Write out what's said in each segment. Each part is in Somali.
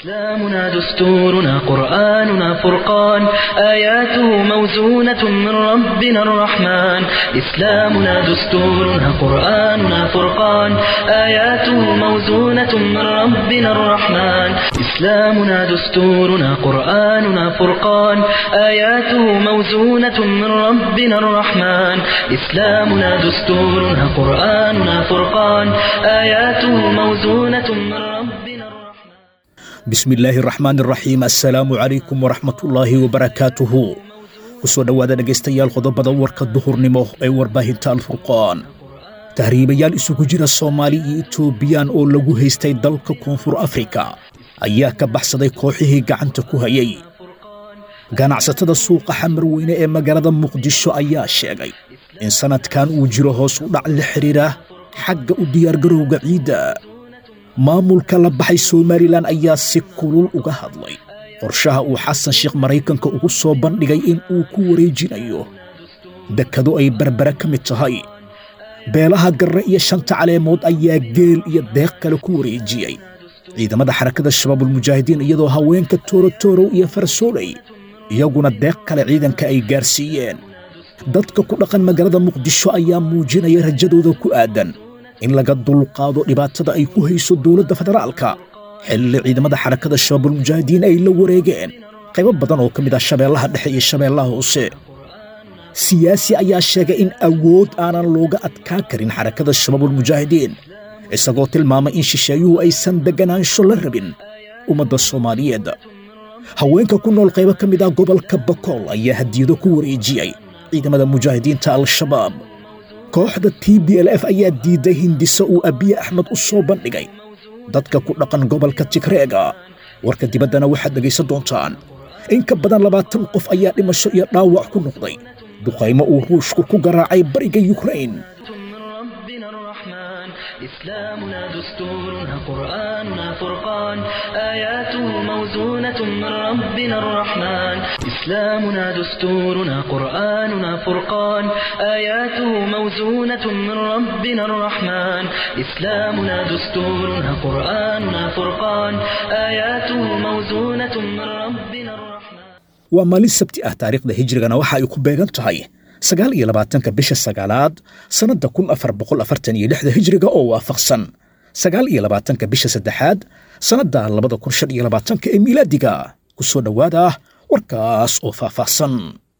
إسلامنا دستورنا قرآننا فرقان آياته موزونة من ربنا الرحمن إسلامنا دستورنا قرآننا فرقان آياته موزونة من ربنا الرحمن إسلامنا دستورنا قرآننا فرقان آياته موزونة من ربنا الرحمن إسلامنا دستورنا قرآننا فرقان آياته موزونة من ربنا الرحمن bismi illaahi araxmaan araxiim assalaamu calaykum waraxmatullaahi wabarakaatuhu ku soo dhowaada dhegaystayaal qodobada warka duhurnimo ee warbaahinta alfurqaan tahriibayaal isugu jira soomaali iyo etoobiyaan oo lagu haystay dalka koonfur afrika ayaa ka baxsaday kooxihii gacanta ku hayay ganacsatada suuqa xamar weyne ee magaalada muqdisho ayaa sheegay in sannadkan uu jiro hoos u dhac la xidhiira xagga u diyaargarowga ciidda maamulka la baxay somalilan ayaa si kulul uga hadlay qorshaha uu xasan sheekh maraykanka ugu soo bandhigay in uu ku wareejinayo dekado ay berbere ka mid tahay beelaha garre iyo shanta caleemood ayaa geel iyo deeq kale ku wareejiyey ciidamada xarakada shabaabulmujaahidiin iyadoo haweenka toorotorow iyo farsooley iyaguna deeq kale ciidanka ay gaarsiiyeen dadka ku dhaqan magaalada muqdisho ayaa muujinaya rajadooda ku aadan in laga dulqaado dhibaatada ay ku hayso dowladda federaalka xilli ciidamada xarakada shabaabulmujaahidiin ay la wareegeen qaybo badan oo ka mid ah shabeellaha dhexe iyo shabeellaha hoose siyaasi ayaa sheegay in awood aanan looga adkaa karin xarakada shabaabulmujaahidiin isagoo tilmaamay in shisheeyuhu aysan degganaansho la rabin ummadda soomaaliyeed haweenka ku nool qaybo ka mid ah gobolka bakool ayaa hadiyado ku wareejiyey ciidamada mujaahidiinta al-shabaab kooxda t b l f ayaa diidday hindiso uu abiye axmed u soo bandhigay dadka ku dhaqan gobolka tigreega warka dibaddana waxaad dhegaysan doontaan in ka badan labaatan qof ayaa dhimasho iyo dhaawac ku noqday duqaymo uu ruushku ku garaacay bariga yukrain من ربنا الرحمن إسلامنا دستورنا قرآننا فرقان آياته موزونة من ربنا الرحمن إسلامنا دستورنا قرآننا فرقان آياته موزونة من ربنا الرحمن إسلامنا دستورنا قرآننا فرقان آياته موزونة من ربنا الرحمن waa maalin sabti ah taariikhda hijrigana waxa ay ku beegan tahay sagaal iyo labaatanka bisha sagaalaad sannadda kun afar boqol afartan iyo lixda hijriga oo waafaqsan sagaal iyo labaatanka bisha saddexaad sannadda labada kun shan iyo labaatanka ee miilaadiga ku soo dhowaada warkaas oo faahfaahsan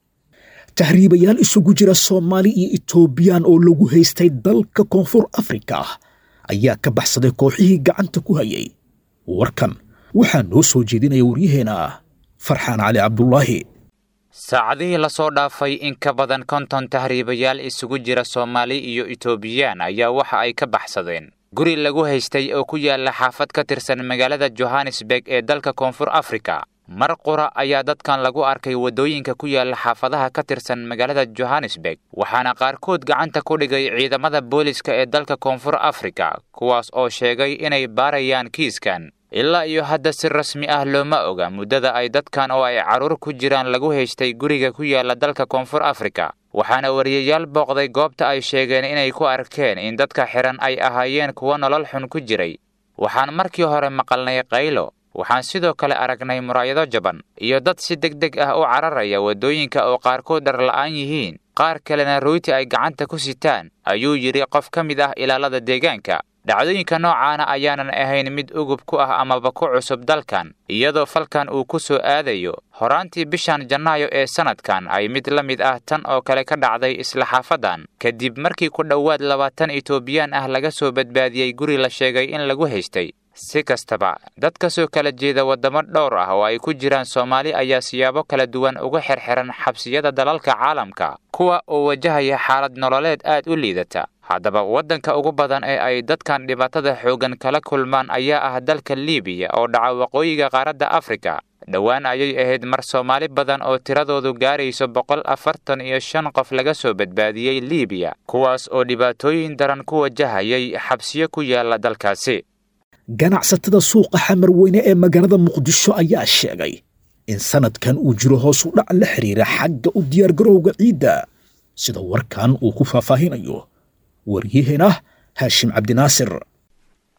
tahriibayaal isugu jira soomaali iyo etoobiyaan oo lagu haystay dalka koonfur afrika ayaa ka baxsaday kooxihii gacanta ku hayay warkan waxaa noo soo jeedinaya waryaheena farxaan cali cabdulaahi saacadihii lasoo dhaafay in ka badan konton tahriibayaal isugu jira soomaali iyo etoobiyaan ayaa waxa ay ka baxsadeen guri lagu haystay oo ku yaala xaafad ka tirsan magaalada johannesburg ee dalka koonfur afrika mar qura ayaa dadkan lagu arkay waddooyinka ku yaala xaafadaha ka tirsan magaalada johannesburg waxaana qaarkood gacanta ku dhigay ciidamada booliska ee dalka koonfur afrika kuwaas oo sheegay inay baarayaan kiiskan ilaa iyo hadda si rasmi ah looma oga muddada ay dadkan oo ay carruur ku jiraan lagu haystay guriga ku yaala dalka koonfur afrika waxaana wariyayaal booqday goobta ay sheegeen inay ku arkeen in dadka xidhan ay ahaayeen kuwo nolol xun ku jiray waxaan markii hore maqalnay qaylo waxaan sidoo kale aragnay muraayado jaban iyo dad si deg deg ah u cararaya waddooyinka oo qaarkood dharla'aan yihiin qaar kalena royti ay gacanta ku sitaan ayuu yidhi qof ka mid ah ilaalada deegaanka dhacdooyinka noocaana ayaanan ahayn mid ugub ku ah amaba ku cusub dalkan iyadoo falkan uu ku soo aadayo horaantii bishan janaayo ee sannadkan ay mid la mid ah tan oo kale ka dhacday isla xaafadan kadib markii ku dhowaad labaatan etoobiyaan ah laga soo badbaadiyey guri la sheegay in lagu haystay si kastaba dad ka soo kala jeeda waddamo dhowr ah oo ay ku jiraan soomaali ayaa siyaabo kala duwan uga xirxiran xabsiyada dalalka caalamka kuwa oo wajahaya xaalad nololeed aad u liidata haddaba waddanka ugu badan ee ay dadkan dhibaatada xooggan kala kulmaan ayaa ah dalka liibiya oo dhaca waqooyiga qaaradda afrika dhowaan ayay ahayd mar soomaali badan oo tiradoodu gaarayso boqol afartan iyo shan qof laga soo badbaadiyey liibiya kuwaas oo dhibaatooyin daran ku wajahayay xabsiyo ku yaala dalkaasi ganacsatada suuqa xamar weyne ee magaalada muqdisho ayaa sheegay in sannadkan uu jiro hoos u dhac la xidhiira xagga u diyaargarowga ciidda sida warkan uu ku faahfaahinayo waryaheena haashim cabdinaasir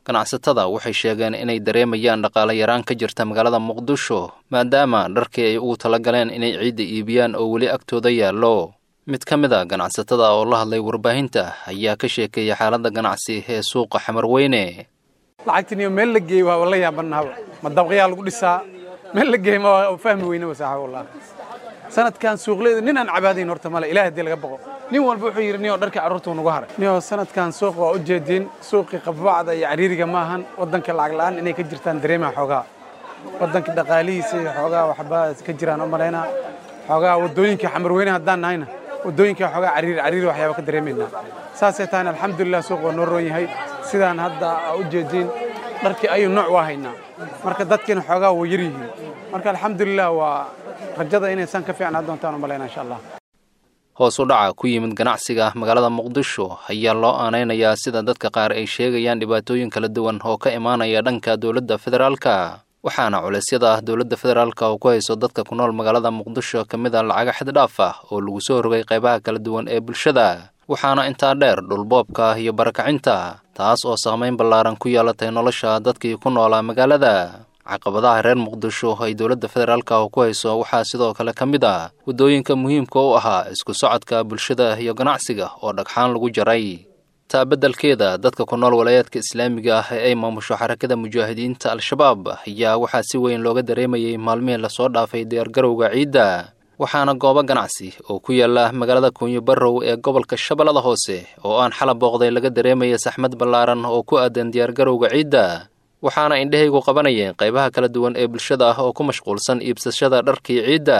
ganacsatada waxay sheegeen inay dareemayaan dhaqaale yaraan ka jirta magaalada muqdisho maadaama dharkii ay ugu talagaleen inay ciidda iibiyaan oo weli agtooda yaallo mid ka mid a ganacsatada oo la hadlay warbaahinta ayaa ka sheekeeyay xaaladda ganacsi ee suuqa xamarweyne lacagtiniyo meel la geey waa la yaabannahaba ma dabqayaa lagu dhisaa meel la geey ma fahmi weyne wasaaxa wallah sanadkan suuqleeda nin aan cabaadayn horta male ilaah haddii laga boqo nin walba wuxuu yidhi niyoo dharkii carruurtuu nagu haray niyoo sanadkan suuqa waa u jeediin suuqii qabacda iyo cariiriga ma ahan waddanka lacag la'aan inay ka jirtaan dareemaha xoogaa waddanka dhaqaalihiisa iyo xoogaa waxba ka jiraan u malaynaa xoogaa waddooyinka xamarweyne haddaan nahayna waddooyinka xoogaa cariiri cariiri waxyaaba ka dareemaynaa saasay tahayna alxamdulilah suuq waa noo roon yahay sidaan hadda aa u jeediin dharkii ayuu nooc waa haynaa marka dadkiina xoogaa waa yar yihiin marka alxamdulilah waa rajada inaysan ka fiicnaa doontaan u malaynaa insha allah hoos u dhaca ku yimid ganacsiga magaalada muqdisho ayaa loo aanaynayaa sida dadka qaar ay sheegayaan dhibaatooyin kala duwan oo ka imaanaya dhanka dowladda federaalka waxaana culeysyada ah dowladda federaalka oo ku hayso dadka ku nool magaalada muqdisho ka mid a lacaga xaddhaaf ah oo lagu soo rogay qaybaha kala duwan ee bulshada waxaana intaa dheer dhulboobka iyo barakacinta taas oo saamayn ballaaran ku yeelatay nolosha dadkii ku noolaa magaalada caqabadaha reer muqdisho ay dowladda federaalka ku hayso waxaa sidoo kale ka mid ah waddooyinka muhiimka u ahaa isku socodka bulshada iyo ganacsiga oo dhagxaan lagu jaray taa beddelkeeda dadka ku nool walaayaadka islaamiga ah ee ay maamusho xarakada mujaahidiinta al-shabaab ayaa waxaa si weyn looga dareemayay maalmihii lasoo dhaafay diyaargarowga ciidda waxaana goobo ganacsi oo ku yaala magaalada kuunyo barrow ee gobolka shabeellada hoose oo aan xala booqday laga dareemaya saxmad ballaaran oo ku aadan diyaargarowga ciidda waxaana indhahaygu qabanayeen qaybaha kala duwan ee bulshada ah oo ku mashquulsan iibsashada dharkii ciidda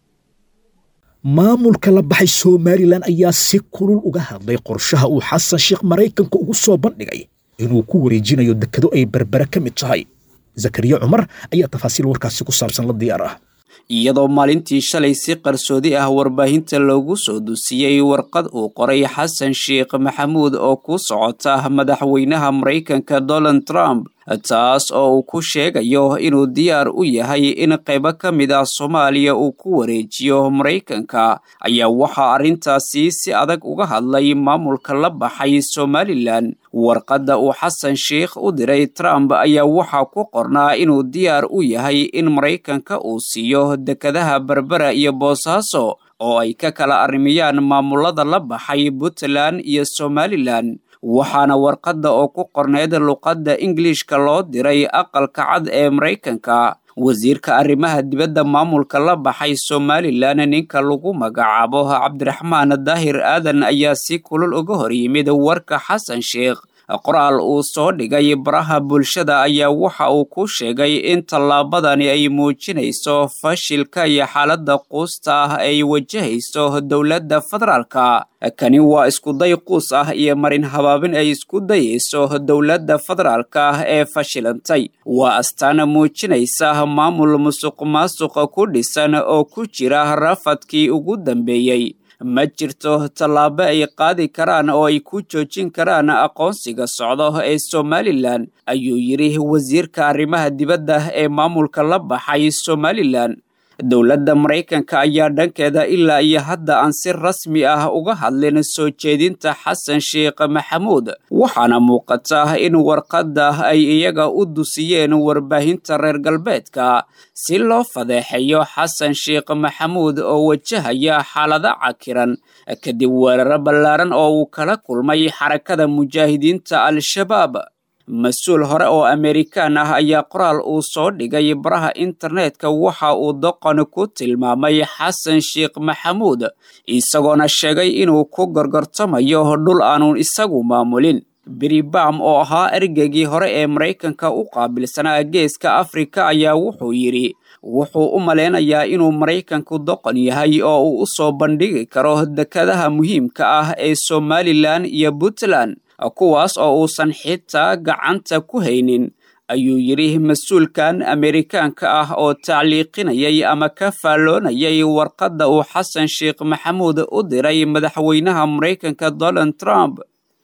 maamulka la baxay somalilan ayaa si kulul uga hadlay qorshaha uu xasan sheekh maraykanka ugu soo bandhigay inuu ku wareejinayo dekado ay berbere ka mid tahay zakariya cumar ayaa tafaasiil warkaasi ku saabsan la diyaar ah iyadoo maalintii shalay si qarsoodi ah warbaahinta loogu soo dusiyey warqad uu qoray xasan sheekh maxamuud oo ku socota madaxweynaha maraykanka donald trump taas oo uu ku sheegayo inuu diyaar u yahay in qaybo ka mid ah soomaaliya uu ku wareejiyo maraykanka ayaa waxaa arrintaasi si adag uga hadlay maamulka la baxay somalilan warqadda uu xasan sheekh u diray trump ayaa waxaa ku qornaa inuu diyaar u yahay in maraykanka uu siiyo dekadaha berbera iyo boosaaso oo ay ka kala arrimiyaan maamulada la baxay puntland iyo somalilan waxaana warqadda oo ku qorneyd luqadda ingiliishka loo diray aqalka cad ee maraykanka wasiirka arrimaha dibadda maamulka la baxay somalilan ninka lagu magacaabo cabdiraxmaan daahir aadan ayaa si kulul uga hor yimid warka xasan sheekh qoraal uu soo dhigay baraha bulshada ayaa waxa uu ku sheegay in tallaabadani ay muujinayso fashilka iyo xaaladda quusta ah ay wajahayso dowladda federaalka kani waa iskuday quus ah iyo marin habaabin ay isku dayayso dowladda federaalka ah ee fashilantay waa astaan muujinaysa maamul musuq maasuqa ku dhisan oo ku jira rafadkii ugu dambeeyey ma jirto tallaabo ay qaadi karaan oo ay ku joojin karaan aqoonsiga socdo ee somalilan ayuu yidhi wasiirka arrimaha dibadda ee maamulka la baxay somalilan dowladda maraykanka ayaa dhankeeda ilaa iyo hadda aan si rasmi ah uga hadlin soo jeedinta xasan sheekh maxamuud waxaana muuqata in warqadda ay iyaga u dusiyeen warbaahinta reer galbeedka si loo fadeexeeyo xasan sheekh maxamuud oo wajahaya xaalado cakiran kadib weeraro ballaaran oo uu kala kulmay xarakada mujaahidiinta al-shabaab mas-uul hore oo amerikaan ah ayaa qoraal uu soo dhigay baraha internetka waxa uu doqon ku tilmaamay xasan sheekh maxamuud isagoona sheegay inuu ku gorgortamayo dhul aanun isagu maamulin biribam oo ahaa ergeygii hore ee maraykanka u qaabilsanaa geeska afrika ayaa wuxuu yidhi wuxuu u malaynayaa inuu maraykanku doqon yahay oo uu u soo bandhigi karo dekadaha muhiimka ah ee somalilan iyo puntland kuwaas oo uusan xitaa gacanta ku haynin ayuu yidhi mas-uulkan amerikaanka ah oo tacliiqinayay ama ka faalloonayay warqadda uu xasan sheekh maxamuud u diray madaxweynaha maraykanka donald trump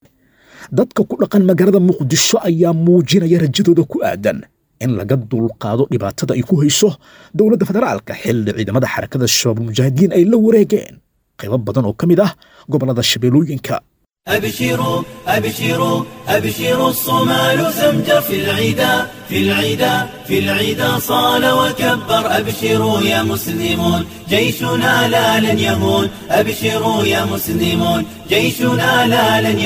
dadka ku dhaqan magaalada muqdisho ayaa muujinaya rajadooda ku aadan in laga dulqaado dhibaatada ay ku hayso dowladda federaalka xilli ciidamada xarakada shabaab mujaahidiin ay la wareegeen qaybo badan oo ka mid ah gobollada shabeellooyinka أبشروا أبشروا أبشروا الصومال زمجر في العدا في العدا في العدا صال وكبر أبشروا يا مسلمون جيشنا لا لن يهون أبشروا يا مسلمون جيشنا لا لن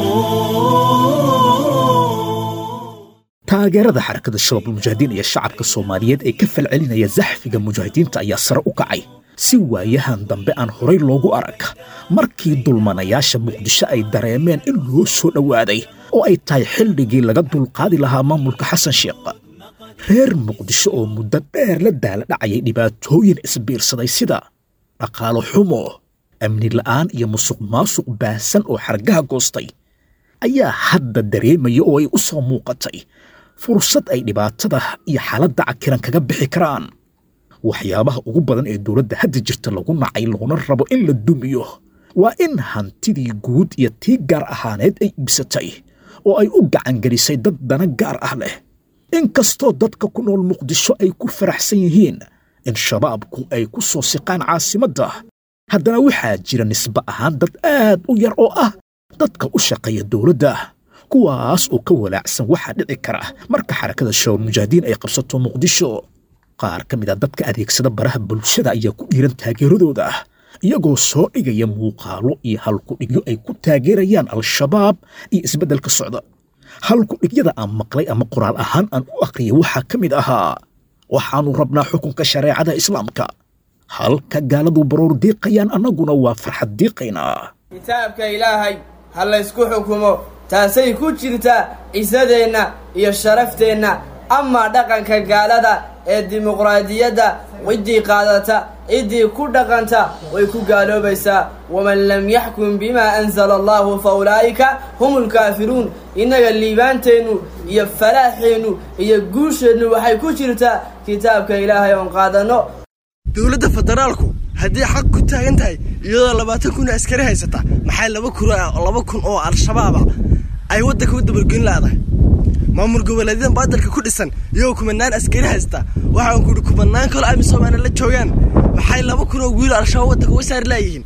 يهون taageerada xarakada shabaabulmujaahidiin iyo shacabka soomaaliyeed ee ka falcelinaya zaxfiga mujaahidiinta ayaa sare u kacay si waayahan dambe aan horay loogu arag markii dulmanayaasha muqdisho ay dareemeen in loo soo dhowaaday oo ay tahay xilligii laga dulqaadi lahaa maamulka xasan sheekh reer muqdisho oo muddo dheer la daala dhacayay dhibaatooyin isbiirsaday sida dhaqaalo xumo amni la'aan iyo musuq maasuq baahsan oo xargaha goostay ayaa hadda dareemaya oo ay u soo muuqatay fursad ay dhibaatada iyo xaaladda cakiran kaga bixi karaan waxyaabaha ugu badan ee dowladda hadda jirta lagu nacay loona rabo in la dumiyo waa in hantidii guud iyo tii gaar ahaaneed ay ibsatay oo ay u gacangelisay dad dana gaar ah leh inkastoo dadka ku nool muqdisho ay ku faraxsan yihiin in shabaabku ay ku soo siqaan caasimadda haddana waxaa jira nisbe ahaan dad aad u yar oo ah dadka u shaqeeya dowladda kuwaas oo ka walaacsan waxaa dhici kara marka xarakada shabaab mujaahidiin ay qabsato muqdisho qaar ka mid a dadka adeegsada baraha bulshada ayaa ku dhiiran taageeradooda iyagoo soo dhigaya muuqaalo iyo halkudhigyo ay ku taageerayaan al-shabaab iyo isbeddelka socda halkudhigyada aan maqlay ama qoraal ahaan aan u aqriyay waxaa ka mid ahaa waxaannu rabnaa xukunka shareecada islaamka halka gaaladu baroor diiqayaan annaguna waa farxad diiqaynaa kitaabka ilaahay ha laysku xukumo taasay ku jirtaa cisadeenna iyo sharafteenna amaa dhaqanka gaalada ee dimuqraadiyadda ciddii qaadata ciddii ku dhaqanta way ku gaaloobaysaa waman lam yaxkum bimaa anzala allahu fa ulaa'ika hum ulkaafiruun innaga liibaanteennu iyo falaaxeennu iyo guusheennu waxay ku jirtaa kitaabka ilaahay oon qaadanno dowladda federaalku haddii xaq ku taagan tahay iyadoo labaatan kun oo askari haysata maxay laba kun laba kun oo al-shabaaba ay waddanka u dabalgelin laadahay maamul goboleedyadan baadalka ku dhisan iyagoo kumanaan askari haysta waxaan ku yidhi kumanaan kaloo amisoomana la joogaan maxay laba kun oo wiilo al-shabaab waddanka uga saari laayihiin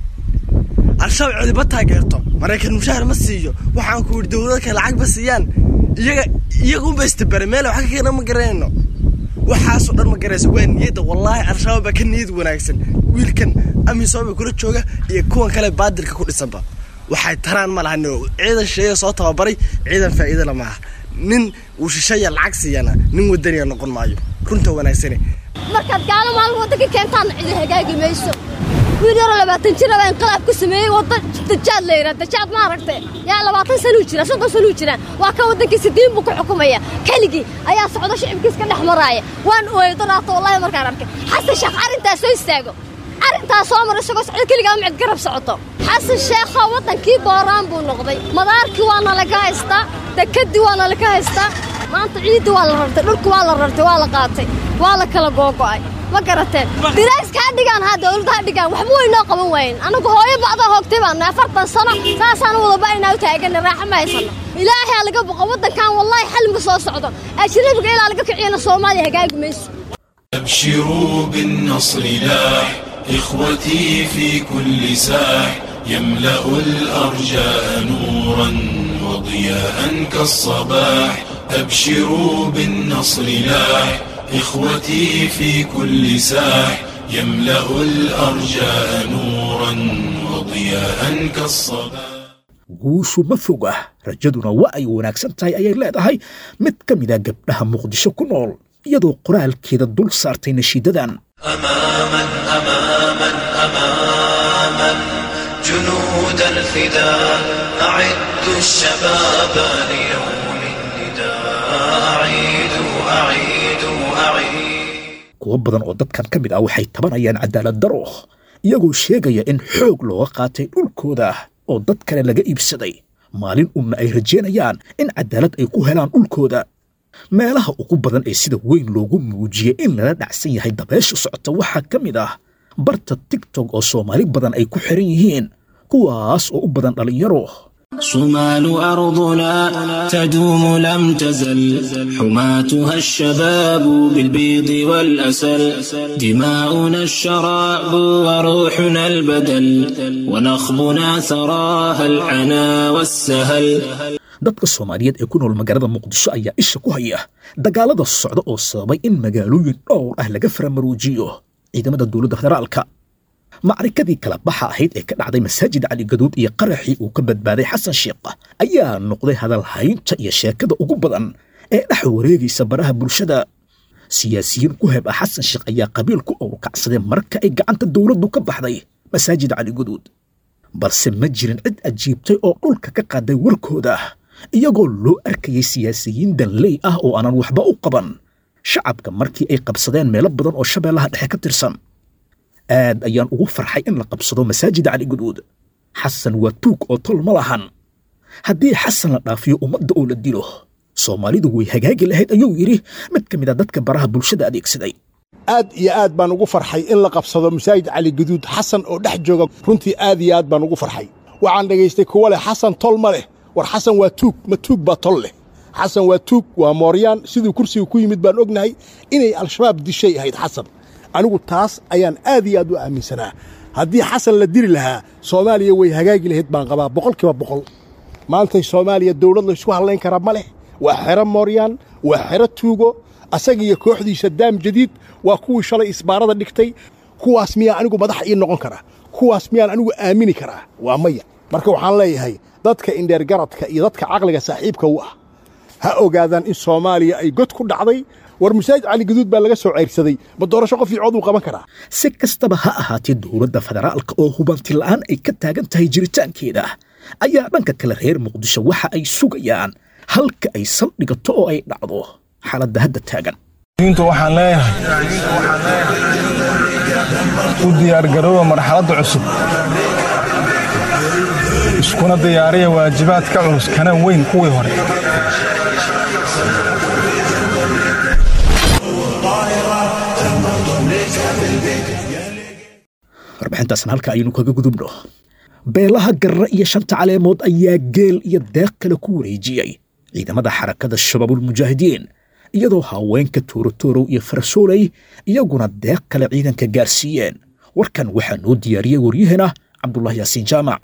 al-shabaab codiba taageerto maraykan mushaahar ma siiyo waxaan ku yidhi dowlado kale lacag ba siiyaan iyaga iyaga unba istabare meel wax ka keena ma garanayno waxaasoo dhan ma garaysa waa niyadda wallaahi al-shabaab baa ka niyad wanaagsan wiilkan amisooma kula jooga iyo kuwan kale baadilka ku dhisanba waxay taraan ma lahan ciidan shisheeya soo tababaray ciidan faa'iido la maaha nin uu shisheeya lacag siiyana nin wadaniya noqon maayo runta wanaagsane markaad gaalo maalin waddanka keentaana cidi hagaagi mayso wiil yaroo labaatan jir aba inqilaab ku sameeyey wadda dajaad la yidhaha dajaad ma aragtay yaa labaatan sanuu jira soddon sanuu jiraan waa kan waddankiisa diin buu ku xukumaya keligii ayaa socdo shicibkiis ka dhex maraaya waan ooyay daraato wallahi markaan arkay xasan sheekh arrintaas soo istaago arrintaas soo mar isagoo socdo keligaa micid garab socoto xasan sheekho waddankii booraan buu noqday madaarkii waana laga haystaa dekadii waana laga haystaa maanta ciidii waa la rartay dhulku waa la rartay waa la qaatay waa la kala googo'ay ma garateen dirayska ha dhigaan ha dowladda ha dhigaan waxba way noo qaban waayeen annagu hooyo bacdaa hoogtay baana afartan sano saasaan wada ba'inaa u taagana raaxa ma haysano ilaahay ha laga boqo waddankan wallaahi xalmiga soo socdo ajnabiga ilaa laga kiciyana soomaaliya hagaagi mayso أبشروا بالنصر لاح إخوتي في كل ساح يملأ الأرجاء نورا وضياء كالصباح أبشروا بالنصر لاح إخوتي في كل ساح يملأ الأرجاء نورا وضياء كالصباح guushu ma fog ah rajaduna waa ay wanaagsan tahay ayay leedahay mid ka mida gabdhaha muqdisho ku nool iyadoo qoraalkeeda dul saartay nashiidadan أماما أماما أماما جنود الفداء أعدوا الشباب ليوم النداء أعيدوا أعيدوا أعيدوا kuwo badan oo dadkan ka mid ah waxay tabanayaan cadaalad daro iyagoo sheegaya in xoog looga qaatay dhulkooda oo dad kale laga iibsaday maalin unna ay rajeynayaan in cadaalad ay ku helaan dhulkooda meelaha ugu badan ee sida weyn loogu muujiyey in lala dhacsan yahay dabeesha socota waxaa ka mid ah barta tigtog oo soomaali badan ay ku xiran yihiin kuwaas oo u badan dhallinyaro صمال أرضنا تدوم لم تزل حماتها الشباب بالبيض والأسل دماؤنا الشراب وروحنا البدل ونخبنا ثراها العنا والسهل dadka soomaaliyeed ee ku nool magaalada muqdisho ayaa isha ku haya dagaalada socda oo sababay in magaalooyin dhowr ah laga faramaruujiyo ciidamada dowladda federaalka macrikadii kala baxa ahayd ee ka dhacday masaajid cali gaduud iyo qaraxii uu ka badbaaday xasan sheekh ayaa noqday hadalhaynta iyo sheekada ugu badan ee dhex wareegaysa baraha bulshada siyaasiyiin ku heb ah xasan sheekh ayaa qabiil ku owrkacsaday marka ay gacanta dowladdu ka baxday masaajid cali gaduud balse ma jirin cid ajiibtay oo dhulka ka qaaday warkooda iyagoo loo arkayay siyaasiyiin danley ah oo aanan waxba u qaban shacabka markii ay qabsadeen meelo badan oo shabeellaha dhexe ka tirsan aad ayaan ugu farxay in la qabsado masaajid cali guduud xasan waa tuug oo tol ma lahan haddii xasan la dhaafiyo ummadda oo la dilo soomaalidu way hagaagi lahayd ayuu yidhi mid ka mid a dadka baraha bulshada adeegsaday aad iyo aad baan ugu farxay in la qabsado masaajid cali guduud xasan oo dhex jooga runtii aad iyo aad baan ugu farxay waxaan dhegaystay kuwa leh xasan tol ma leh war xasan waa tuug ma tuug baa tol leh xasan waa tuug waa mooryaan siduu kursiga ku yimid baan ognahay inay al-shabaab dishay ahayd xasan anigu taas ayaan aad iyo aad u aaminsanaa haddii xasan la diri lahaa soomaaliya way hagaagi lahayd baan qabaa boqolkiiba boqol maantay soomaaliya dowlad laysku hadlayn karaa ma leh waa xero mooryaan waa xero tuugo asaga iyo kooxdiisa daam jadiid waa kuwii shalay isbaarada dhigtay kuwaas miyaa anigu madax ii noqon karaa kuwaas miyaan anigu aamini karaa waa maya marka waxaan leeyahay dadka indheergaradka iyo dadka caqliga saaxiibka u ah ha ogaadaan in soomaaliya ay god ku dhacday war masaajid cali gaduud baa laga soo ceyrsaday ma doorasho qof iicood uu qaban karaa si kastaba ha ahaatee dowladda federaalka oo hubanti la'aan ay ka taagan tahay jiritaankeeda ayaa dhanka kale reer muqdisho waxa ay sugayaan halka ay saldhigato oo ay dhacdo xaaladda hadda taagan diintu waxaan leeyahay u diyaargarooba marxaladda cusub iskuna diyaariya waajibaad ka culus kana weyn kuwii hore warbixintaasna halka aynu kaga gudubno beelaha garre iyo shanta caleemood ayaa geel iyo deeq kale ku wareejiyey ciidamada xarakada shabaabulmujaahidiin iyadoo haweenka toorotorow iyo farasooley iyaguna deeq kale ciidanka gaarsiiyeen warkan waxaa noo diyaariyey waryaheena cabdullah yaasiin jaamac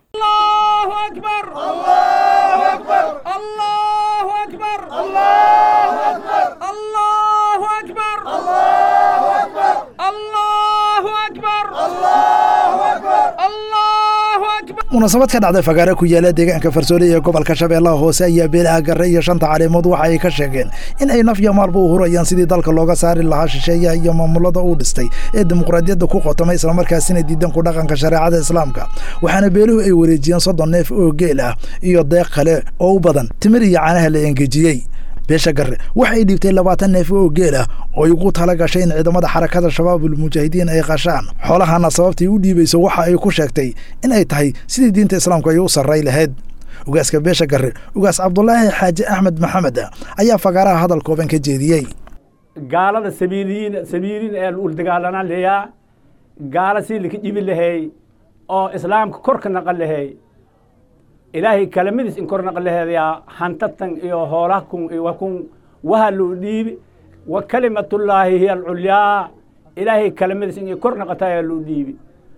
munaasabad ka dhacday fagaare ku yaala deegaanka farsoole ee gobolka shabeellaha hoose ayaa beelaha garre iyo shanta caleemood waxa ay ka sheegeen in ay naf iyo maalba u hurayaan sidii dalka looga saari lahaa shisheeyaha iyo maamulada uu dhistay ee dimuqraadiyadda ku qotomay islamarkaasina diidan ku dhaqanka shareecada islaamka waxaana beeluhu ay wareejiyeen soddon neef oo geel ah iyo deeq kale oo u badan timir iyo caanaha la engejiyey beesha garre waxa ay dhiibtay labaatan neef oo geel ah oo ay ugu tala gashay in ciidamada xarakada shabaabulmujaahidiin ay qashaan xoolahana sababtay u dhiibayso waxa ay ku sheegtay in ay tahay sidii diinta islaamku ay u sarray lahayd ugaaska beesha garre ugaas cabdulaahi xaaji axmed maxamed ayaa fagaaraha hadal kooban ka jeediyey gaalada sabiiliyiin sabiiliin ee ul dagaalanaan leeyaa gaala si lika dhibi lahay oo islaamka kor ka naqan lahay ilaahay kalamadiis in kor naqan laheedayaa hantatan iyo hoolahkun iyo wakun waha loo dhiibi wa kalimatullaahi hiya alculyaa ilaahay kalamadiis in kor naqata ayaa loo dhiibi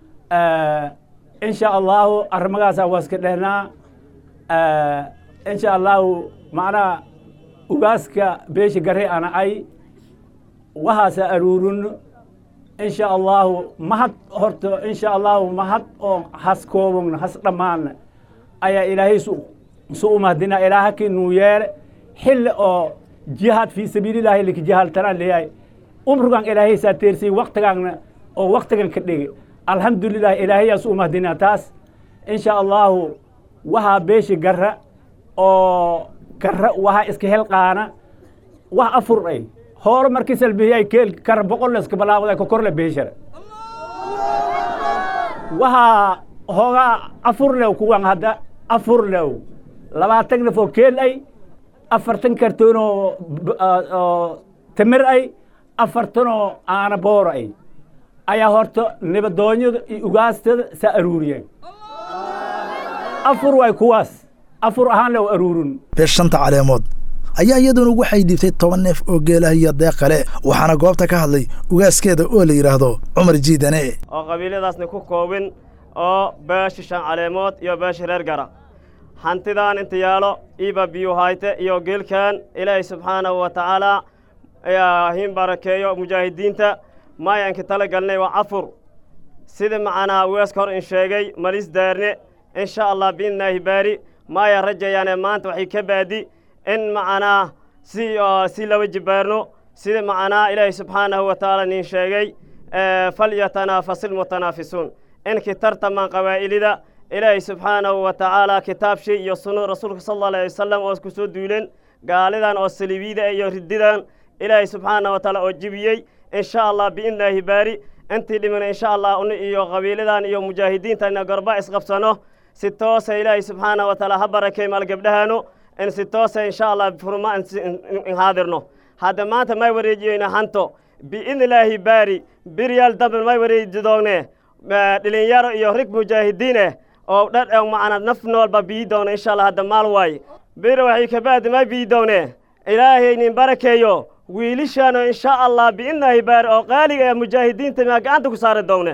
insha allahu arrimagaasaa waa iska dhehnaa insha allahu macnaha ugaaska beesha gare ana ay wahaasa aruurino insha allahu mahad horta insha allahu mahad oo has koobogna has dhammaana ayaa ilaahay su u mahdina ilaahakii nuu yeele xilli oo jihaad fii sabiilillaahi lika jihaaltanaan leeyahay umrigan ilaahay saa teersiyey waktigaanna oo waktigan ka dhigay alxamdulilah ilaahayaas u mahdina taas insha allahu wahaa beeshi garra oo garra wahaa iska helqaana wax afur ay hoore markii salbihiyay keel kara boqol iska balaawada ka korle beeshara wahaa hoogaa afur lew kuwan hadda afur lew labaatan naf oo keel ay afartan kartoon oo tamir ay afartan oo aana boor ay ayaa horta nibadoonyada iyo ugaastada saa aruuriyeen afur way kuwaas afur ahaan loo aruurin beesh shanta caleemood ayaa iyaduna waxay dhiibtay toban neef oo geelah iyo deeq kale waxaana goobta ka hadlay ugaaskeeda oo la yidhaahdo cumar jiidane oo qabiilyadaasna ku koobin oo beesha shan caleemood iyo beesha reer gara hantidan inta yaalo iiba biyu hayte iyo geelkan ilaahay subxaanahu wa tacaala ayaa hin barakeeyo mujaahidiinta maayanka tala galnay waa cafur sida macnaa weeska hor in sheegay malis daarne insha allah biidnaahi baari maaya rajayaane maanta waxay ka baadi in macnaa si si laba jibaarno sida macnaa ilaahay subxaanahu wa tacaala nin sheegay falyatanaafasil mutanaafisuun inkii tartamaan qabaa'ilida ilaahay subxaanahu wa tacaala kitaab shay iyo sunno rasuulka sal allahu alayhi wasalam oo ku soo duuleen gaalidan oo saliibiyada iyo rididan ilaahay subxaanahu wa tacaala oo jibiyey insha allah biidnaahi baari intii dhiman insha allah un iyo qabiiladan iyo mujaahidiintan gorba isqabsano si toosa ilaahay subxaanahu wa tacaala ha barakay maal gabdhahaano in si toosa insha allah furma in haadirno hadda maanta may wareejiyeyna hanto biidnillaahi baari biryaal dambe may wareeji doogne dhalinyaro iyo rig mujaahidiin eh oo dhar macna naf noolba bii doona insha allah hadda maal waaye bir waxay kabaadi may bii doone ilaahay nin barakeeyo wiilishaano insha allah biidnillaahi baari oo qaaliga ee mujaahidiinta maa gacanta ku saari doone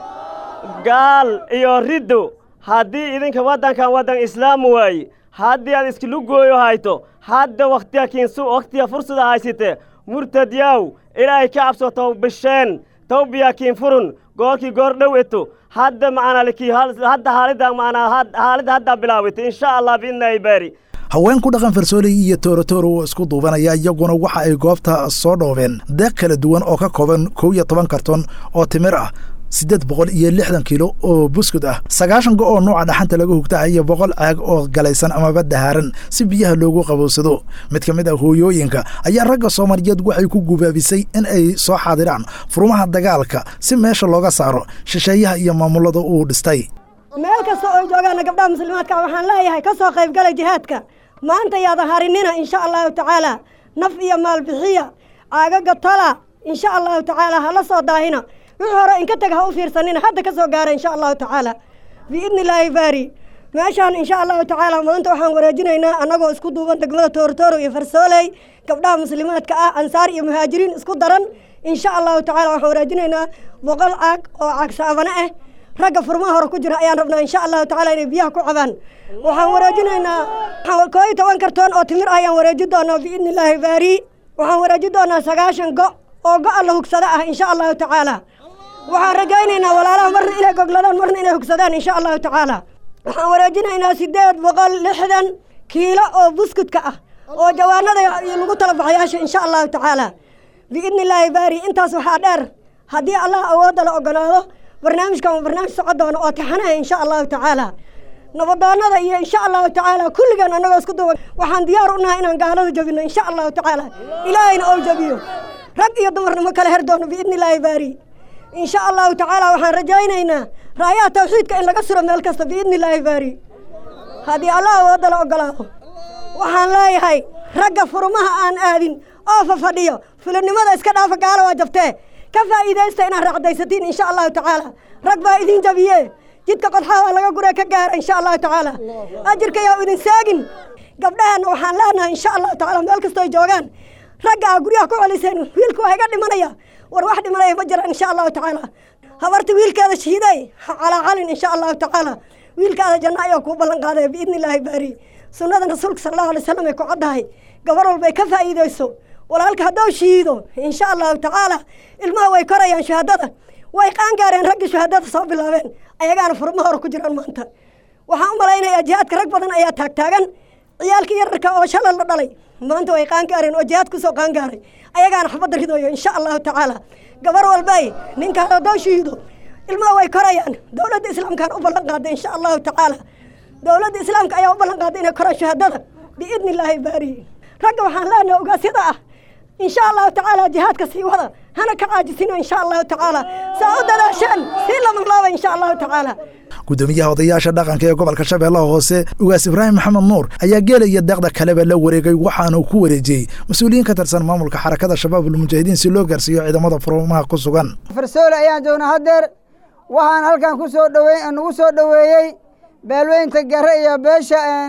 gaal iyo riddo haddii idinka waddankan waddan islaam waaye haddii aad iskilu gooyo hayto hadda wakhtiya kiinsu wakhtiya fursada haysite murtadyaw ilaahay ka cabso tawbisheen tawbiya kiin furun goorkii goor dhow eto hadda macnaa likii hadda haalida macnaa haalida hadda bilaawita insha allah biidnaahi baari haween ku dhaqan farsooley iyo tooratooro oo isku duubanaya iyaguna waxa ay goobta soo dhoobeen deeq kala duwan oo ka kooban kow iyo toban karton oo timir ah siddeed boqol iyo lixdan kiilo oo buskud ah sagaashan go oo nuuca dhaxanta laga hugtaha iyo boqol caag oo galaysan amaba dahaaran si biyaha loogu qabowsado mid ka mid ah hooyooyinka ayaa ragga soomaaliyeed waxay ku gubaabisay in ay soo xaadiraan furumaha dagaalka si meesha looga saaro shisheeyaha iyo maamulada uu dhistay meel kasta oo joogaana gabdhaha muslimaadka waxaan leeyahay ka soo qaybgala jihaadka maanta yaada harinina insha allahu tacaala naf iyo maalbixiya caagaga tala insha allahu tacaala hala soo daahina wixii hore inka tag ha u fiirsanina hadda ka soo gaara insha allahu tacaala biidni illaahi baari meeshaan insha allahu tacaala maanta waxaan wareejinaynaa annagoo isku duuban degmada toortooro iyo farsooley gabdhaha muslimaadka ah ansaar iyo muhaajiriin isku daran insha allahu tacaala waxaan wareejinaynaa boqol caag oo caag saabane ah ragga furmaha hore ku jira ayaan rabnaa insha allahu tacaala inay biyaha ku cabaan waxaan wareejinaynaa koo iyo toban kartoon oo timir ah ayaan wareeji doonaa biidni illaahi baari waxaan wareeji doonaa sagaashan go oo go-a la hugsada ah insha allahu tacaala waxaan rajaynaynaa walaalaha marna inay gogladaan marna inay hugsadaan insha allahu tacaala waxaan wareejinaynaa siddeed boqol lixdan kiilo oo buskudka ah oo jawaanada lagu tala baxayaasha insha allahu tacaala biidni illaahi baari intaas waxaa dheer haddii allah awoodda la ogolaado barnaamijkan waa barnaamij socon doona oo taxanaha insha allahu tacaala nabadoonada iyo insha allahu tacaala kulligan annagoo isku duuban waxaan diyaar u nahay inaan gaalada jabino insha allahu tacaala ilaahayna oo jabiyo rag iyo dumarna ma kala her doono biidni illaahi baari insha allahu tacaala waxaan rajaynaynaa raayaha tawxiidka in laga suro meel kasta biidni illaahi baari haddii allah awoodda la ogolaado waxaan leeyahay ragga furmaha aan aadin oo fafadhiyo fulinimada iska dhaafa gaalo waa jabtee ka faa'iidaysta inaad raacdaysatiin insha allahu tacaala rag baa idin jabiye jidka qodxaha waa laga guree ka gaara insha allahu tacaala ajirka yaa idin saagin gabdhaheenna waxaan leenahay insha allahu tacaala meel kastoo joogaan ragga aa guryaha ku celiseen wiilka waa iga dhimanaya war wax dhimanaya ma jiraan insha allahu tacaala habarta wiilkeeda shahiiday ha calaacalin insha allahu tacaala wiilkaada janno ayaa kuu ballan qaadaya biidni illaahi baari sunnada rasuulka sala allahu alay wasalam ay ku caddahay gabar walba ay ka faa'iidayso walaalka hadduu shahiido insha allahu tacaala ilmaha way korayaan shahaadada way qaangaareen raggii shahaadada soo bilaabeen ayagaana furma hore ku jiraan maanta waxaan u malaynayaa jihaadka rag badan ayaa taagtaagan ciyaalkii yararka oo shalay la dhalay maanta way qaangaareen oo jihaad kusoo qaangaaray ayagaana xabadda ridoyo insha allahu tacaala gabar walbay ninka hadduu shahiido ilmaha way korayaan dowladda islaamkaan u ballan qaaday insha allahu tacaala dowladda islaamka ayaa u ballan qaaday inay koraan shahaadada biidni illaahi baari ragga waxaan leenahay ogaasyada ah insha allahu tacaala jihaadka sii wada hana ka caajisino insha allahu tacaala saa u dadaasheen sii labanlaaba insha allahu tacaala gudoomiyaha odayaasha dhaqanka ee gobolka shabeellaha hoose ugaas ibraahim maxamed nuur ayaa geela iyo deeqda kaleba la wareegay waxaana uu ku wareejiyey mas-uuliyiin ka tirsan maamulka xarakada shabaabulmujaahidiin si loo gaarsiiyo ciidamada furmaha ku sugan farsoole ayaan joognaa haddeer waxaan halkan ku soo dhowey nagu soo dhoweeyey beelweynta gare iyo beesha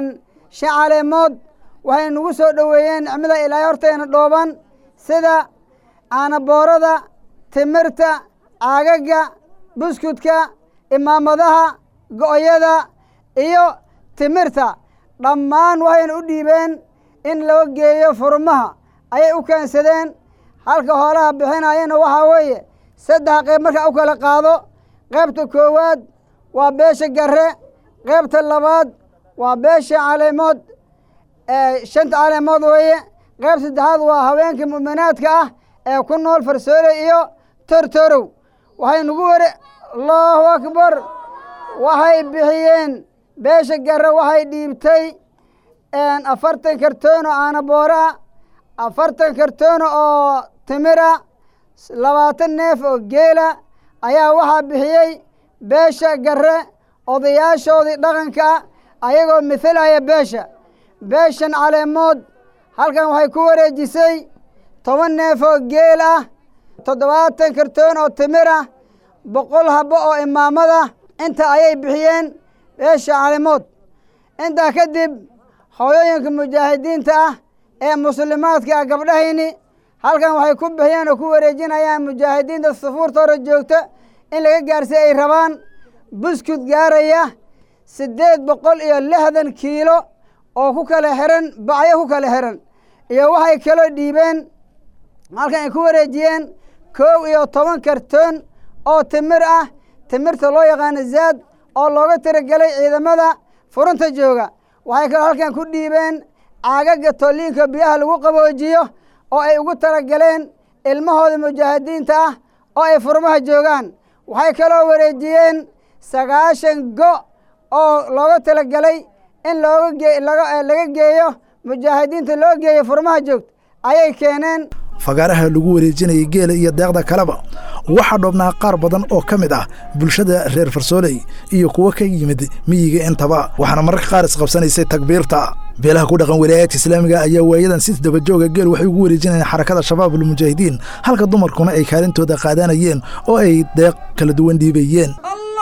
shan caleemood waxay nagu soo dhoweeyeen nicmada ilaahay horteena dhooban sida aanaboorada timirta caagaga buskudka imaamadaha go'yada iyo timirta dhammaan waxayna u dhiibeen in loo geeyo furmaha ayay u keensadeen halka hoolaha bixinayana waxaa weeye saddex qayb markaa u kala qaado qaybta koowaad waa beesha garre qaybta labaad waa beesha caleemood shanta caleemood weeye qayb saddexaad waa haweenka mu'minaadka ah ee ku nool farsoole iyo tortorow waxay nagu ware allahu akbar waxay bixiyeen beesha garre waxay dhiibtay afartan kartoono aanaboora afartan kartoono oo timira labaatan neef oo geela ayaa waxaa bixiyey beesha garre odayaashoodii dhaqanka ayagoo mithalaya beesha beeshan caleemood halkan waxay ku wareejisay toban neef oo geel ah toddobaatan kartoon oo timir ah boqol habbo oo imaamada inta ayay bixiyeen beesha caleemood intaa kadib hooyooyinka mujaahidiinta ah ee muslimaadka ah gabdhahayni halkan waxay ku bixiyeen oo ku wareejinayaan mujaahidiinta safuurta hore joogta in laga gaarsiy ay rabaan buskud gaaraya siddeed boqol iyo lixdan kiilo oo ku kala xiran bacyo ku kala xiran iyo waxay kaloo dhiibeen halkan ay ku wareejiyeen koow iyo toban kartoon oo timir ah timirta loo yaqaano zaad oo looga tiragelay ciidamada furunta jooga waxay kaloo halkan ku dhiibeen caagaga tolliinka biyaha lagu qaboojiyo oo ay ugu talagaleen ilmahooda mujaahidiinta ah oo ay furmaha joogaan waxay kaloo wareejiyeen sagaashan go oo looga talagelay in looga laga geeyo mujaahidiinta loo geeyo furmaha joogta ayay keeneen fagaaraha lagu wareejinayay geela iyo deeqda kaleba waxaa dhoobnaa qaar badan oo ka mid ah bulshada reer farsooley iyo kuwo ka yimid miyiga intaba waxaana mararka qaar isqabsanaysay takbiirta beelaha ku dhaqan walaayaadka islaamiga ayaa waayadan si dabajooga geel waxay ugu wareejinayeen xarakada shabaabul mujaahidiin halka dumarkuna ay kaalintooda qaadanayeen oo ay deeq kala duwan dhiibayeen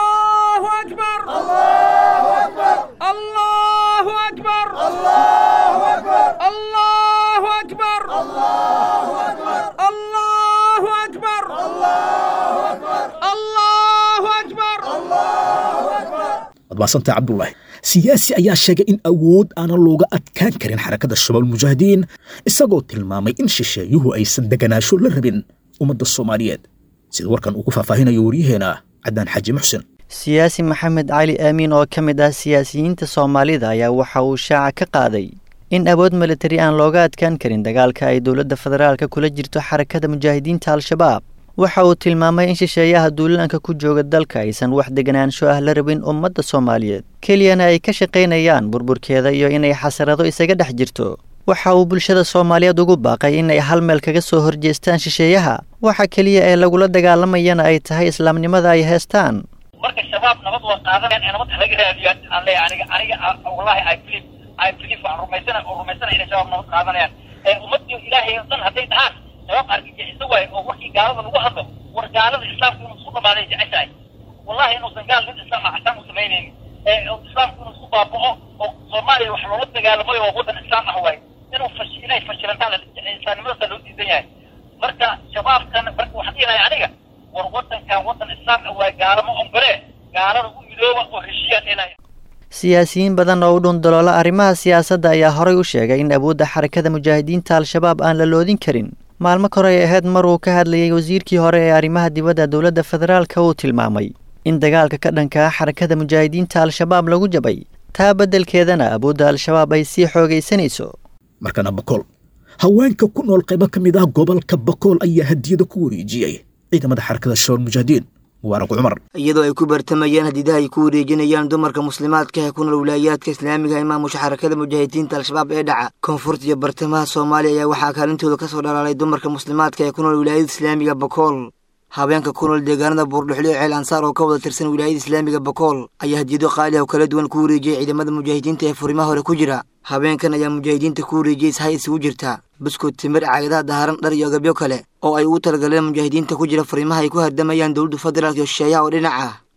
waad mahadsantay cabdulaahi siyaasi ayaa sheegay in awood aanan looga adkaan karin xarakada shabaab mujaahidiin isagoo tilmaamay in shisheeyuhu aysan deganaasho la rabin ummadda soomaaliyeed sida warkan uu ku faahfaahinayo waryaheena cadaan xaaji muxsen siyaasi maxamed cali aamiin oo ka mid ah siyaasiyiinta soomaalida ayaa waxa uu shaaca ka qaaday in awood militari aan looga adkaan karin dagaalka ay dowladda federaalka kula jirto xarakada mujaahidiinta al-shabaab waxa uu tilmaamay in shisheeyaha duulaanka ku jooga dalka aysan wax deganaansho ah la rabin ummadda soomaaliyeed keliyana ay ka shaqaynayaan burburkeeda iyo inay xasarado isaga dhex jirto waxa uu bulshada soomaaliyeed ugu baaqay inay hal meel kaga soo horjeestaan shisheeyaha waxa keliya ee lagula dagaalamayana ay tahay islaamnimada ay heestaan marka shabaab nabad waa qaadanayaan ee nabad halaga raadiyo aan leeyahay aniga aniga wallahi i believe i believe waan rumaysana oo rumaysana inay shabaab nabad qaadanayaan ee ummadii ilaahay oo dhan hadday dhahaan shabaab argagixiso waayo oo warkii gaalada lagu hadlo war gaalada islaamku inuu isku dhamaaday jeceshahay wallahi inuusan gaal mid islaam ah xataan u samaynaynin ee islaamku inuu isku baaba'o oo soomaaliya wax loola dagaalamayo oo waddan islaam ah waayo inuu fash inay fashilantaan insaanimadaasa loo diidan yahay marka shabaabkan marka waxaan dhihi aniga war waddankan waddan islaam ah waa gaalamo ombere gaalada u midooba oo heshiiyaan inay siyaasiyiin badan oo u dhundaloola arrimaha siyaasadda ayaa horay u sheegay in awoodda xarakada mujaahidiinta al-shabaab aan la loodin karin maalmo kore ay ahayd mar uu ka hadlayay wasiirkii hore ee arrimaha dibadda dowladda federaalka uu tilmaamay in dagaalka ka dhanka ah xarakada mujaahidiinta al-shabaab lagu jabay taa beddelkeedana awoodda al-shabaab ay sii xoogaysanayso markana bakool haweenka ku nool qaybo ka mid ah gobolka bakool ayaa hadiyada ku wareejiyey ciidamada xarakada shabaab mujaahidiin mubaarak cumar iyadoo ay ku bartamayaan hadidaha ay ku wareejinayaan dumarka muslimaadka ee ku nool wilaayaadka islaamiga ee maamusha xarakada mujaahidiinta al-shabaab ee dhaca koonfurta iyo bartamaha soomaaliya ayaa waxaa kaalintooda ka soo dhalaalay dumarka muslimaadka ee ku nool wilaayada islaamiga bakool habeenka ku nool deegaanada buurdhuxlo ee ceel ansaar oo ka wada tirsan wilaayada islaamiga bakool ayaa hadiyado qaali ah oo kala duwan ku wareejiyey ciidamada mujaahidiinta ee furimaha hore ku jira habeenkan ayaa mujaahidiinta ku wareejiyey ishay isugu jirta buskud timir caagadaha daharan dhar iyo agabyo kale oo ay ugu talagaleen mujaahidiinta ku jira furimaha ay ku hardamayaan dowladda federaalk iyo shisheeyaha oo dhinac ah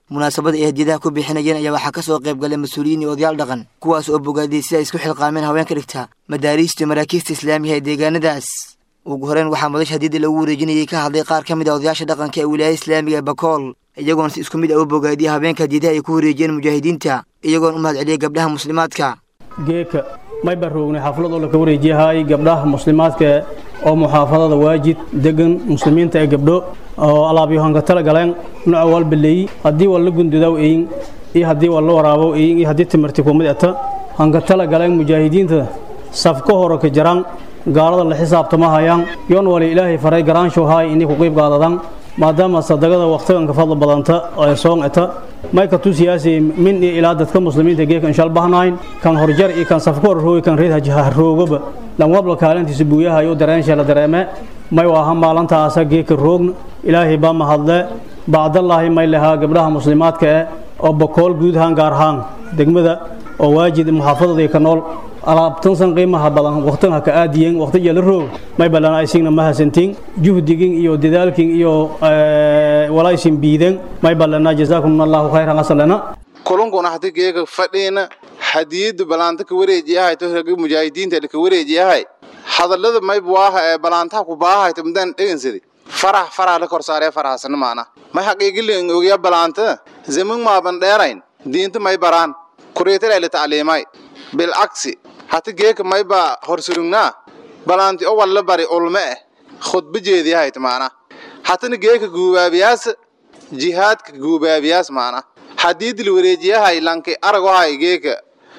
munaasabada ay hadiyadaha ku bixinayeen ayaa waxaa ka soo qayb galay mas-uuliyiin iyo odayaal dhaqan kuwaas oo bogaadiyey sida ay isku xilqaameen haweenka dhigta madaariista iyo maraakiista islaamiga ee deegaanadaas ugu horeyn waxaa madasha hadiyadda lagu wareejinayay ka hadlay qaar ka mid a odayaasha dhaqanka ee wilaayada islaamiga ee bakool iyagoona si isku mid ah u bogaadiyey haweenka hadiyadaha ay ku wareejiyeen mujaahidiinta iyagoona u mahad celiyey gabdhaha muslimaadka geeka may baroognay xaflad oo laka wareejiyahay gabdhaha muslimaadka oo muxaafadada waajid degan muslimiinta ee gabdho oo alaabyohanka tala galeen nooca walba leeyi haddii waa la gundudaw eyin iyo haddii waa la waraabow eyin iyo haddii timirti kumid ata hanka tala galeen mujaahidiinta safka hore ka jaraan gaalada la xisaabtama hayaan yoon wali ilaahay faray garaanshow haay inay ku qiib qaadadaan maadaama sadaqada waqtigan ka fadla badanta ee soon eta may ka tusiyaasay min iyo ilaa dadka muslimiinta geeka inshaal bahnayn kan horjar iyo kan safka hor roogi kan reed hajaha roogaba lan wabla kaalintiisa buuyahayo dareensha la dareeme may waaha maalintaasa geeka roogna ilaahay baa mahadle bacdallaahi may lahaa gabdhaha muslimaadka eh oo bokool guud ahaan gaar ahaan degmada oo waajid muxaafadada ka nool alaabtansan qiimaha badan waqtan ha ka aadiyeen waqtiga la roog may balan aysigna ma hasantiin juhdigin iyo dadaalkin iyo walaysin biiden may balana jazaakum allahu khayran asalana kulunkuna hadi geega fadhiina hadiyadu balaanta ka wareejiyahay to ragi mujaahidiinta ka wareejiyahay hadallada may buaha ee balaantaha ku baahay to mudan dhegansadi farax farax la kor saaree faraxsan maana may xaqiiqilin ogiya balaanta zaman maaban dheerayn diinta may baraan kureetala la tacliimay bilcagsi hati geeka mayba horsurugnaa balaanti o walla bari ulme eh khudba jeediyahayd maana hatana geeka guubaabiyaas jihaadka guubaabiyaas maana haddii dil wareejiyahay lanki aragohay geeka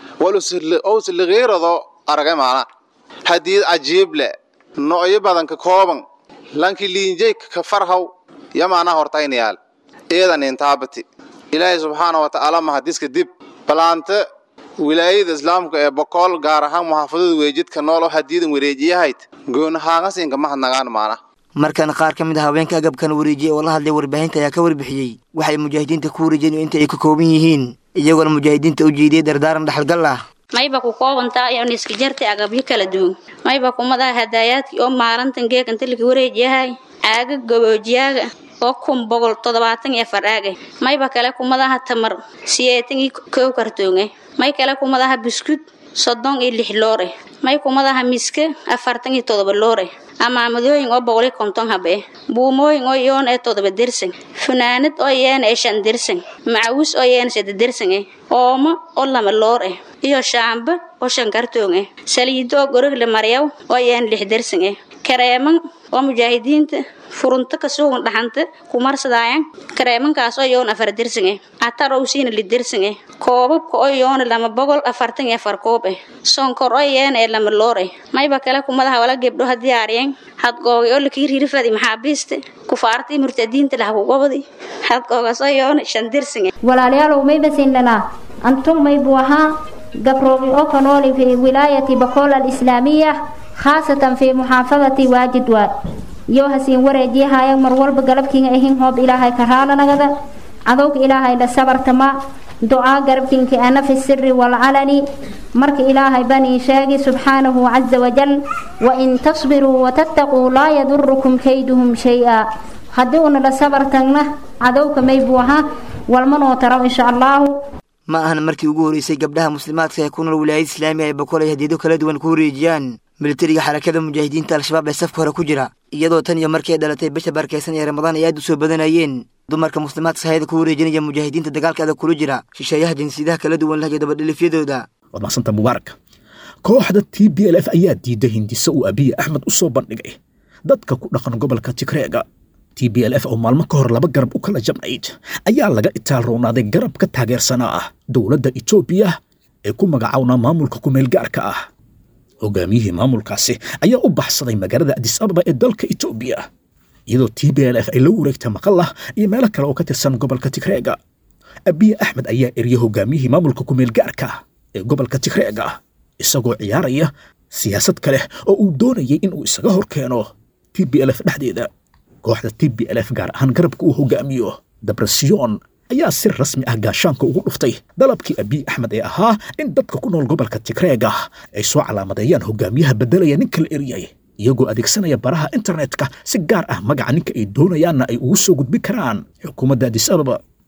walusligiirado aragay maana haddii cajiible no'yo badan ka kooban lanki liinjay ka farhaw ya maana hortaynayaal eedan intaabati ilaahay subxaana wa tacaala mahadiska dib balaanta wilaayada islaamka ee bokool gaar ahaan muxaafadada weejidka nool oo hadiyadan wareejiyahayd goonahaangasinka mahadnagaan maana markan qaar ka mid a haweenka agabkan wareejiyey oo la hadlay warbaahinta ayaa ka warbixiyey waxay mujaahidiinta ku wareejiyeen inta ay ka kooban yihiin iyagoona mujaahidiinta u jeediyey dardaaran dhexalgal ah mayba ku koobantaa iyoon iska jartay agabyo kala duwan mayba kumadaha hadaayaadkii oo maalintan geeganta laka wareejiyahay caaga gaboojiyaaga oo kun boqol toddobaatan iyo afar aage mayba kale kumadaha tamar siyeetan iyo kow kartoonge may kale kumadaha buskud soddon iyo lix loore may kumadaha miska afartan iyo toddoba loore amaamadooyin oo boqol iyo konton habe buumooyin oo yoon ee toddoba dersan funaanad oo yeena ee shan dersan macawis oo yeena sadde dersan eh oomo oo lama loor eh iyo shaamba oo shan kartoon eh saliido oo gorogle maryaw oo yeena lix dersan eh kareeman oo mujaahidiinta furunta ka suugan dhaxanta kumarsadaayan kareemankaas oo yoon afar dersan eh atar oo siina li dersan eh koobabka oo yoona lama boqol afartan iyo afar koob eh sonkor oo yeena ee lama loor eh mayba kale kumadaha wala gebdho ha diyaariyeen hadgooga oo lakii ririfadi maxaabiista kufaartii murtadiinta laha kugobadi hadgoogaas oo yoona shan dersan eh walaalayaalow maybasin lanaa antum maybu ahaa gabroogi oo ka nooli fi wilaayati bakool alislaamiya khaasatan fi muxaafadati waajid waad yoo hasiin wareejiyahaya mar walba galabkiinga ahin hoob ilaahay ka raalanagada cadowga ilaahay la sabartama ducaa garabkiinka ana fi siri walcalani marka ilaahay banii sheegi subxaanahu caza wajal wain tasbiruu watattaquu laa yadurukum kayduhum shay-a haddii una la sabartagna cadowga maybuu ahaa walmanoo taraw insha allaahu ma ahan markii ugu horreysay gabdhaha muslimaadka ee ku nool wilaayada islaamiga ay bakool ay hadiyado kala duwan ku wareejiyaan militariga xarakada mujaahidiinta al-shabaab ee safka hore ku jira iyadoo tan iyo markii ay dhalatay bisha barkeysan ee ramadaan ay aad u soo badanayeen dumarka muslimaadka sahayada ku wareejinaya mujaahidiinta dagaalka adag kula jira shisheeyaha jinsiyadaha kala duwan lahayo dabadhilifyadooda waad mahadsanta mubaarak kooxda t b l f ayaa diiday hindise uu abiye axmed u soo bandhigay dadka ku dhaqan gobolka tigreega t b l f oo maalmo ka hor laba garab u kala jabnayd ayaa laga itaal roonaaday garab ka taageersanaa ah dowladda etoobiya ee ku magacawnaa maamulka kumeel gaarka ah hogaamiyihii maamulkaasi ayaa u baxsaday magaalada adis ababa ee dalka etoobiya iyadoo t b l f ay la wareegtay maqalah iyo meelo kale oo ka tirsan gobolka tigreega abiye axmed ayaa eriyey hogaamiyihii maamulka kumeel gaarka ee gobolka tigreega isagoo ciyaaraya siyaasad kale oo uu doonayay inuu isaga hor keeno t b l f dhexdeeda kooxda t b l f gaar ahaan garabka uu hogaamiyo dabrasiyon ayaa si rasmi ah gaashaanka ugu dhuftay dalabkii abiy axmed ee ahaa in dadka ku nool gobolka tigreega ay soo calaamadeeyaan hogaamiyaha beddelaya ninka la eriyay iyagoo adeegsanaya baraha internetka si gaar ah magaca ninka ay doonayaanna ay ugu soo gudbin karaan xukuumadda adis ababa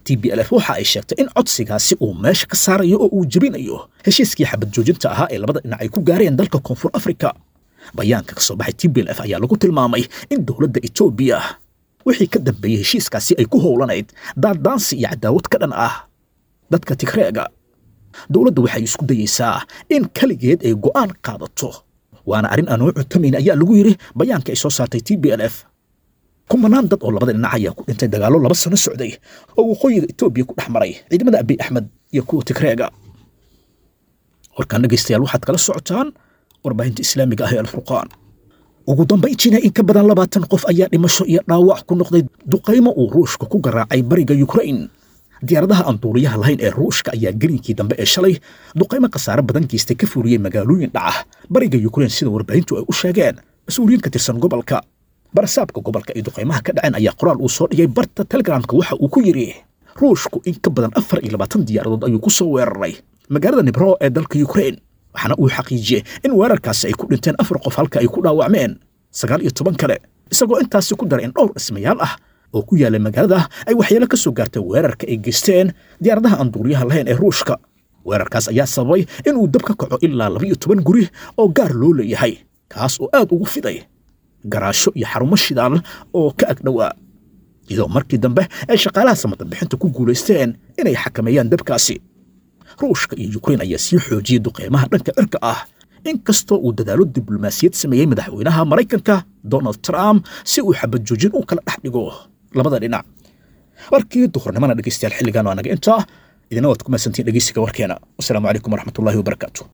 t b l f waxa ay sheegtay in codsigaasi uu meesha ka saarayo oo uu jebinayo heshiiskii xabad joojinta ahaa ee labada dhinac ay ku gaareen dalka koonfur afrika bayaanka ka soo baxay t b l f ayaa lagu tilmaamay in dowladda etoobiya wixii ka dambeeyey heshiiskaasi ay ku howlanayd daadaansi iyo cadaawad ka dhan ah dadka tigreega dowladda waxay isku dayeysaa in keligeed ay go'aan qaadato waana arrin aan u cutamayn ayaa lagu yidhi bayaanka ay soo saartay t b l f kumanaan dad oo labada dhinac ayaa ku dhintay dagaallo laba sano socday oo waqooyiga etoobiya ku dhex maray ciidamada abiy axmed iyo kuwa tigreega warkaan dhegaystayaal waxaad kala socotaan warbaahinta islaamiga ah ee alfurqaan ugu dambayntiina in ka badan labaatan qof ayaa dhimasho iyo dhaawac ku noqday duqaymo uu ruushka ku garaacay bariga yukrain diyaaradaha aan duuliyaha lahayn ee ruushka ayaa gelinkii dambe ee shalay duqaymo khasaare badan geystay ka fuuriyey magaalooyin dhaca bariga yukrain sida warbaahintu ay u sheegeen mas-uuliyiin ka tirsan gobolka barasaabka gobolka ay duqaymaha ka dhaceen ayaa qoraal uu soo dhigay barta telegramka waxa uu ku yidhi ruushku in ka badan afar iyo labaatan diyaaradood ayuu ku soo weeraray magaalada nibro ee dalka yukrain waxaana uu xaqiijiyey in weerarkaasi ay ku dhinteen afar qof halka ay ku dhaawacmeen sagaal iyo toban kale isagoo intaasi ku daray in dhowr dhismayaal ah oo ku yaallay magaalada ay waxyeelo ka soo gaartay weerarka ay geysteen diyaaradaha aan duuliyaha lahayn ee ruushka weerarkaas ayaa sababay inuu dab ka kaco ilaa laba iyo toban guri oo gaar loo leeyahay kaas oo aad ugu fiday garaasho iyo xarumo shidaal oo ka agdhowaa iyadoo markii dambe ay shaqaalaha samadabixinta ku guulaysteen inay xakameeyaan dabkaasi ruushka iyo yukrain ayaa sii xoojiyey duqeymaha dhanka cirka ah inkastoo uu dadaalo diblomaasiyad sameeyey madaxweynaha maraykanka donald trump si uu xabad joojin u kala dhex dhigo labada dhinac warkii duhurnimana dhegeystayaal xilligan waa naga intaa idina waad ku mahadsantiin dhegeysiga warkeena wasalaamu calaykum waraxmatullaahi wabarakaatu